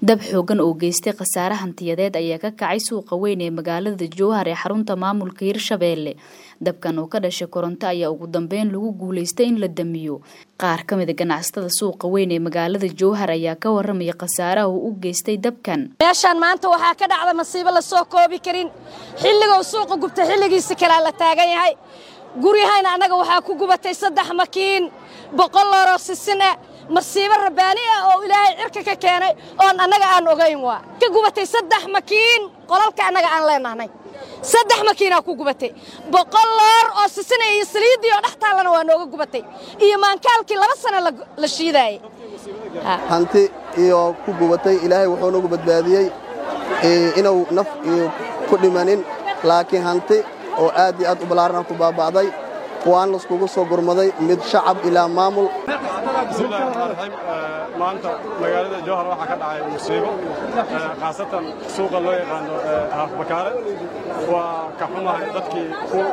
dab xoogan oo geystay khasaare hantiyadeed ayaa ka kacay suuqa weyn ee magaalada jowhar ee xarunta maamulka hirshabeelle dabkan oo ka dhashay koronto ayaa ugu dambeyn lagu guulaystay in la damiyo qaar ka mida ganacsatada suuqa weyn ee magaalada jowhar ayaa ka waramaya khasaaraha uu u geystay dabkan meeshaan maanta waxaa ka dhacda masiibo la soo koobi karin xilligou suuqa gubta xilligiisa kalea la taagan yahay guryahayna annaga waxaa ku gubatay saddex makiin boqol looroo sisin ah masiibo rabbaani ah oo ilaahay cirka ka keenay oon annaga aan ogayn waa ka gubatay saddex makiin qolalka annaga aan leenahnay saddex makiinaa ku gubatay boqol loor oo sisina iyo saliiddii oo dhex taallana waa nooga gubatay iyo maankaalkii laba sana la shiidaayey hanti iyo ku gubatay ilaahay wuxuu nagu badbaadiyey inuu naf iyo ku dhimanin laakiin hanti oo aad iyo aad u ballaarana ku baaba'day waan laiskugu soo gurmaday mid shacab ilaa maamul bismillahi raxmaan raxiim maanta magaalada jowhar waxaa ka dhacay musiibo khaasatan suuqa loo yaqaano haafbakaare waa ka xumahay dadkii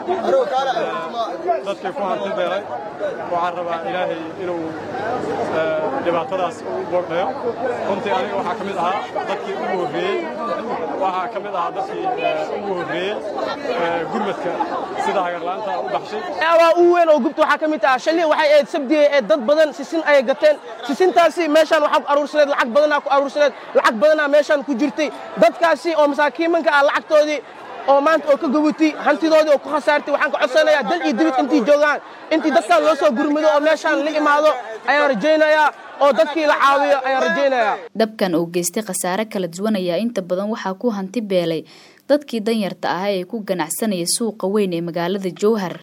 dadkii ku hanti beelay waxaan rabaa ilaahay inuu dhibaatadaas u boogdhayo runtii aniga waxaa ka mid ahaa dadkii ugu horreeyey waxaa ka mid ahaa dadkii ugu horreeyey gurmadka sida hagarla'aanta u baxshay waa u weyn oo gubta waxaa ka mid ah shalii waxay ahayd sabdiye ee dad badan sisin ayay gateen sisintaasi meeshaan waxaa ku aruursaneed lacag badanaa ku aruursaneed lacag badanaa meeshaan ku jirtay dadkaasi oo masaakiimanka ah lacagtoodii oo maanta oo ka gubutay hantidoodii oo ku khasaartay waxaan ka codsanayaa dal iyo dibid intii joogaan intii dadkaan loo soo gurmado oo meeshaan la imaado ayaan rajaynayaa oo dadkii la caawiyo ayaan rajaynayaa dabkan oo geystay khasaare kala duwan ayaa inta badan waxaa ku hanti beelay dadkii danyarta ahaa ee ku ganacsanaya suuqa weyn ee magaalada jowhar